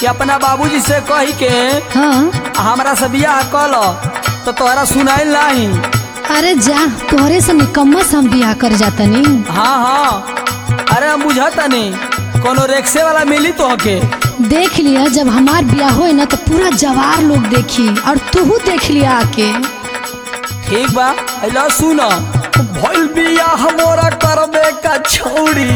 अपना बाबूजी से कही के हाँ हमरा से बियाह कल तो तोहरा सुनाइल नहीं अरे जा तोहरे से निकम्मा से हम बियाह कर जातनी हाँ हाँ अरे हम बुझता नहीं कोनो रिक्शे वाला मिली तो के देख लिया जब हमार बियाह होए ना तो पूरा जवार लोग देखी और तू देख लिया आके ठीक बा अला सुन भइल बियाह मोरा करबे का छौड़ी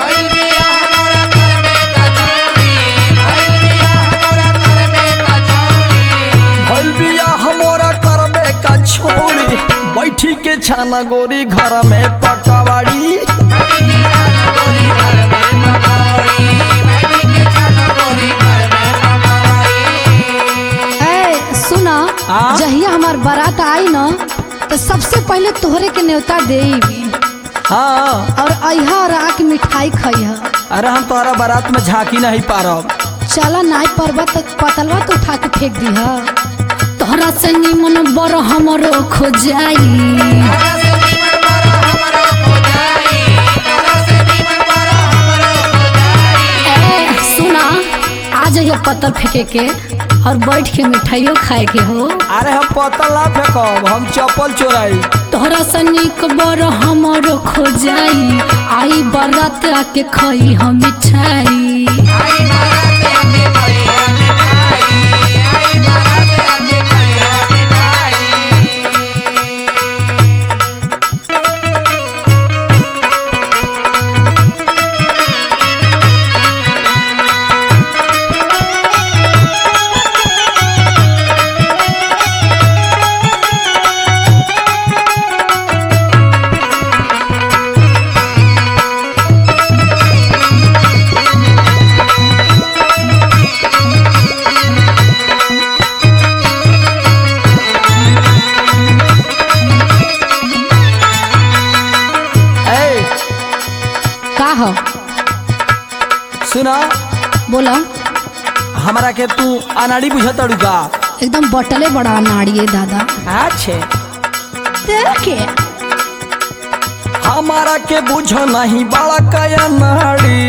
भइल बियाह मोरा करबे का छौड़ी बैठी के छाना गोरी घर में पकवाड़ी ए सुना हाँ? जहिया हमार बारात आई ना तो सबसे पहले तोहरे के न्योता देई हाँ और अहा और आके मिठाई खइहा अरे हम तोहरा बारात में झांकी नहीं पारब चला नाई पर्वत तक पतलवा तो उठा के फेंक दीहा तोहरा से निमन बर हमरो खो जाई ए, सुना आ जाइए पत्थर फेंके के और बैठ के मिठाइयों खाए के हो अरे हम पतल ना फेंकब हम चप्पल चोराई तोहरा से निक बर हमरो खो जाई आई बारात आके खई हम मिठाई ए का हो सुना बोला हमरा के तू अनाड़ी बुझत अड़ुका एकदम बटले बड़ा नाड़िए दादा अच्छे देखे हमारा के बुझ नहीं बड़ा कया नाड़ी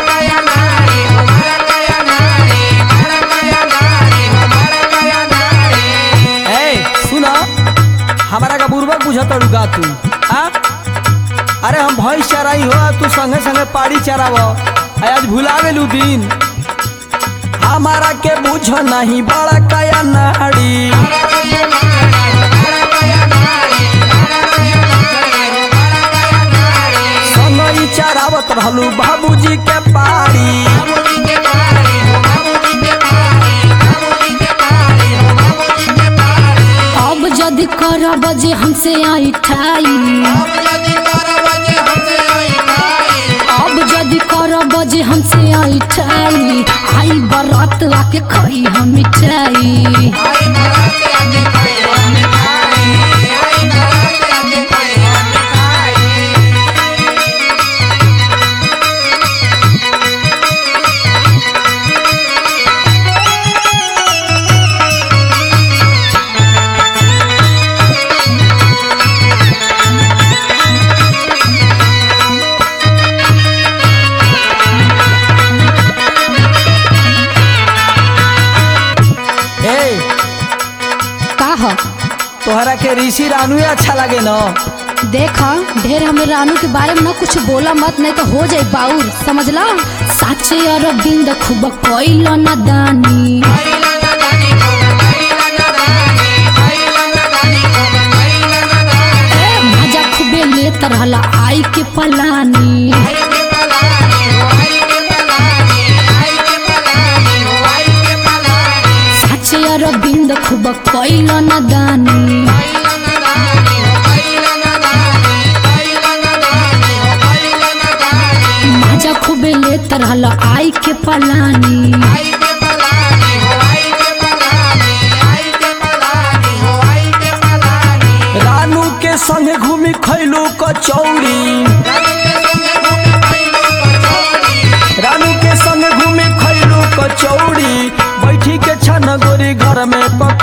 ए सुना हमारा का बुरबक बुझत अड़ुका तू आ अरे हम भैंस चराई हो तू संगे संगे पाड़ी चराव आज भुला गेलू दिन हमारा के बुझ नहीं बड़ा कया नाड़ी संगई चरावत रहलू बाबूजी के पाड़ी अब जदि करब जे हमसे आई ठाई अब जदि करब जे हमसे आई ठाई आई बरात आके खई हम मिठाई ए का हो तोहरा के ऋषि रानू अच्छा लगे न देखा ढेर हमें रानू के बारे में ना कुछ बोला मत नहीं तो हो जाए बाउर समझला साचे अरविंद खूब कोइल न दानी ए, मजा खूबे लेत रहला आई के पलानी साचे अरविंद खूब कोइल न दानी मजा खूबे लेत रहला आई के पलानी रानू के संगे घूमी खैलू कचौड़ी रानू के संगे घूमी खैलू कचौड़ी बैठी के छन गोरी घर में पक